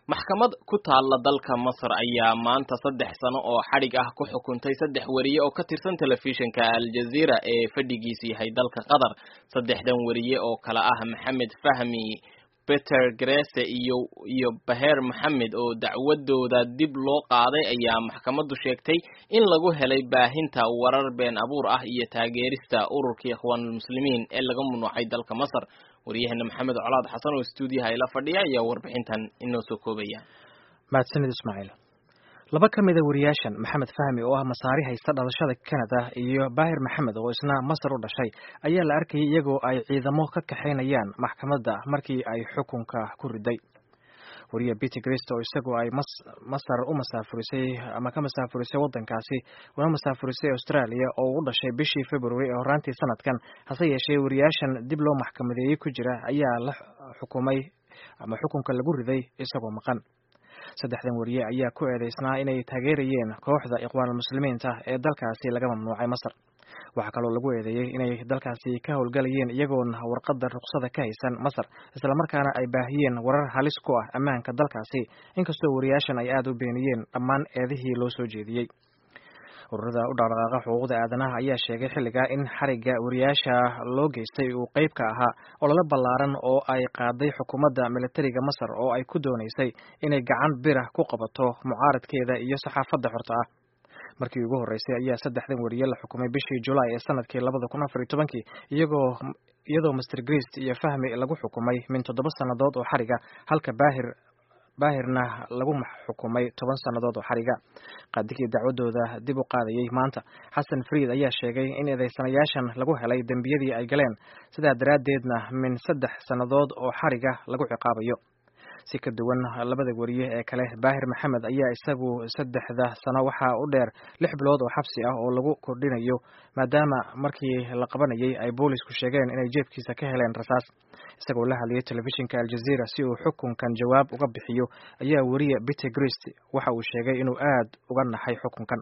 maxkamad ku taalla dalka masar ayaa maanta saddex sano oo xadhig ah ku xukuntay saddex weriye oo ka tirsan telefishinka aljaziira ee fadhigiisu yahay dalka qatar saddexdan weriye oo kale ah maxamed fahmi peter grese iyo iyo baher maxamed oo dacwadooda dib loo qaaday ayaa maxkamaddu sheegtay in lagu helay baahinta warar been abuur ah iyo taageerista ururka ikhwaanulmuslimiin ee laga mamnuucay dalka masar waryaheena maxamed colaad xasan oo stuudiyaha ila fadhiya ayaa warbixintan inoo soo koobaya mahadsanid ismaaciil laba ka mida wariyaashan maxamed fahmi oo ah masaari haysta dhalashada canada iyo baahir maxamed oo isna masar u dhashay ayaa la arkayay iyagoo ay ciidamo ka kaxaynayaan maxkamadda markii ay xukunka ku riday wariye peter grist oo isagoo ay masar u masaafurisay ama ka masaafurisay waddankaasi una masaafurisay australia oo u dhashay bishii february ee horaantii sanadkan hase yeeshee wariyaashan dib loo maxkamadeeyey ku jira ayaa la xukumay ama xukunka lagu riday isagoo maqan saddexdan wariye ayaa ku eedeysnaa inay taageerayeen kooxda ikhwaanulmuslimiinta ee dalkaasi laga mamnuucay masar waxaa kaloo lagu eedeeyey inay dalkaasi ka howlgalayeen iyagoon warqadda ruqsada ka haysan masar islamarkaana ay baahiyeen warar halis ku ah ammaanka dalkaasi inkastoo wariyaashan ay aada u beeniyeen dhammaan eedihii loo soo jeediyey ururada u dhaqdhaqaaqa xuquuqda aadanaha ayaa sheegay xilligaa in xarigga wariyaasha loo geystay uu qeyb ka ahaa olole ballaaran oo ay qaaday xukuumadda militariga masar oo ay ku doonaysay inay gacan bira ku qabato mucaaradkeeda iyo saxaafadda xorta ah markii ugu horreysay ayaa saddexdan wariye la xukumay bishii julaay ee sanadkii labada kun afar iyo tobankii iyagoo iyadoo master grist iyo fahmi lagu xukumay min toddoba sannadood oo xariga halka baahir baahirna lagu xukumay toban sannadood oo xariga qaadigii dacwadooda dib u qaadayay maanta xasan friid ayaa sheegay in eedeysanayaashan lagu helay dembiyadii ay galeen sidaa daraaddeedna min saddex sannadood oo xariga lagu ciqaabayo si ka duwan labada wariye ee kale baahir maxamed ayaa isagu saddexda sano waxaa u dheer lix bilood oo xabsi ah oo lagu kordhinayo maadaama markii la qabanayay ay boolisku sheegeen inay jeebkiisa ka heleen rasaas isagoo la hadlayay telefishinka aljaziira si uu xukunkan jawaab uga bixiyo ayaa weriye peter grist waxa uu sheegay inuu aad uga naxay xukunkan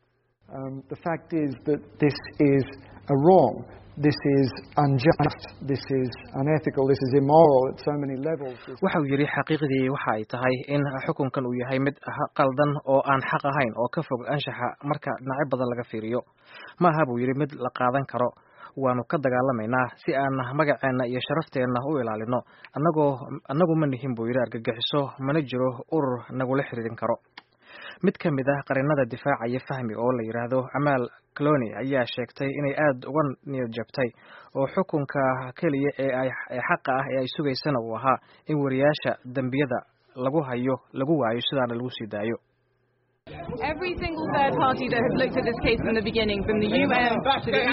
waxa uu yidhi xaqiiqdii waxa ay tahay in xukunkan uu yahay mid qaldan oo aan xaq ahayn oo ka fog anshaxa marka dhinacyo badan laga fiiriyo ma aha buu yidhi mid la qaadan karo waanu ka dagaalamaynaa si aan magaceenna iyo sharafteenna u ilaalino annagoo annagu ma nihin buu yidhi argagixiso mana jiro urur nagula xiriirin karo mid ka mid ah qarinada difaacaya fahmi oo la yidhaahdo amaal cloni ayaa sheegtay inay aada uga niyad jabtay oo xukunka keliya ee ay ee xaqa ah ee ay sugaysana uu ahaa in wariyaasha dembiyada lagu hayo lagu waayo sidaana lagu sii daayo Every single third party that has looked at this case from the beginning, from the UN to the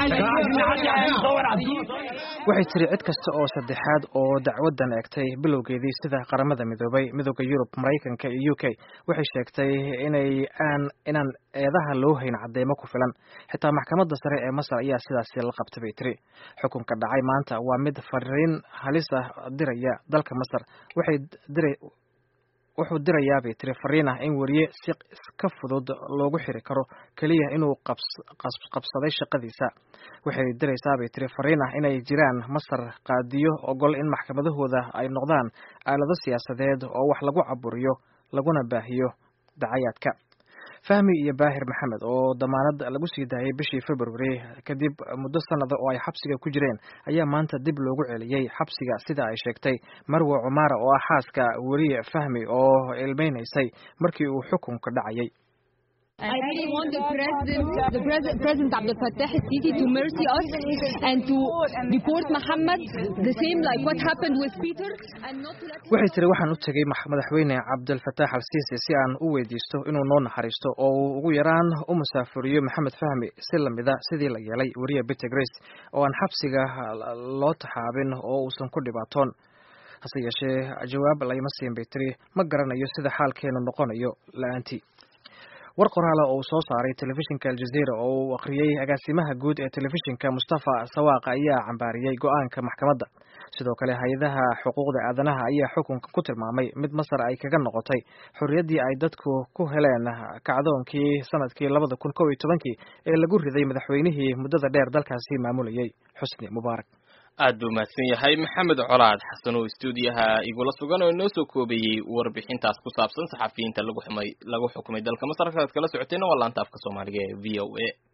waxay tiri cid kasta oo saddexaad oo dacwadan eegtay bilowgeedii sida qaramada midoobay midooda yurub maraykanka iyo u k waxay sheegtay inay aan inaan eedaha loo hayn cadeymo ku filan xitaa maxkamadda sare ee masar ayaa sidaasi la qabtay bay tiri xukunka dhacay maanta waa mid fariin halis ah diraya dalka masar waxay dira wuxuu dirayaa bay tiri fariin ah in weriye si ka fudud loogu xiri karo keliya inuu qabsaday shaqadiisa waxay diraysaa bay tiri fariin ah inay jiraan masar qaadiyo ogol in maxkamadahooda ay noqdaan aalado siyaasadeed oo wax lagu caburiyo laguna baahiyo dacayaadka fahmi iyo baahir maxamed oo damaanad lagu sii daayay bishii february kadib muddo sanada oo ay xabsiga ku jireen ayaa maanta dib loogu celiyey xabsiga sida ay sheegtay marwe cumaara oo ah xaaska weriye fahmi oo ilmeynaysay markii uu xukunka dhacayay I really want the president, the president, President Abdel Fattah al-Sisi to mercy us and to deport Muhammad the same like what happened with Peter and not to let waxay tiri waxaan u tegay madaxweyne cabdilfataax al-siisi si aan u weydiisto inuu noo naxariisto oo uu ugu yaraan u musaafuriyo maxamed fahmi si lamida sidii la yeelay weriye peter grace oo aan xabsiga loo taxaabin oo uusan ku dhibaatoon hase yeeshee jawaab layma siin bay tiri ma garanayo sida xaalkeenu noqonayo la-aantii war qoraala oo uu soo saaray telefishinka aljazeera oo uu akhriyey agaasimaha guud ee telefishinka mustafa sawaaqa ayaa cambaariyey go-aanka maxkamadda sidoo kale hay-adaha xuquuqda aadanaha ayaa xukunka ku tilmaamay mid masar ay kaga noqotay xorriyaddii ay dadku ku heleen kacdoonkii sanadkii labada kun kow iyo tobankii ee lagu riday madaxweynihii muddada dheer dalkaasi maamulayay xusni mubaarak aad buu mahadsan yahay maxamed colaad xasan oo stuudiyaha igula sugan oo inoo soo koobayey warbixintaas ku saabsan saxafiyiinta lagu xumay lagu xukumay dalka masar kaad kala socotayna waa laanta afka soomaaliga ee v o a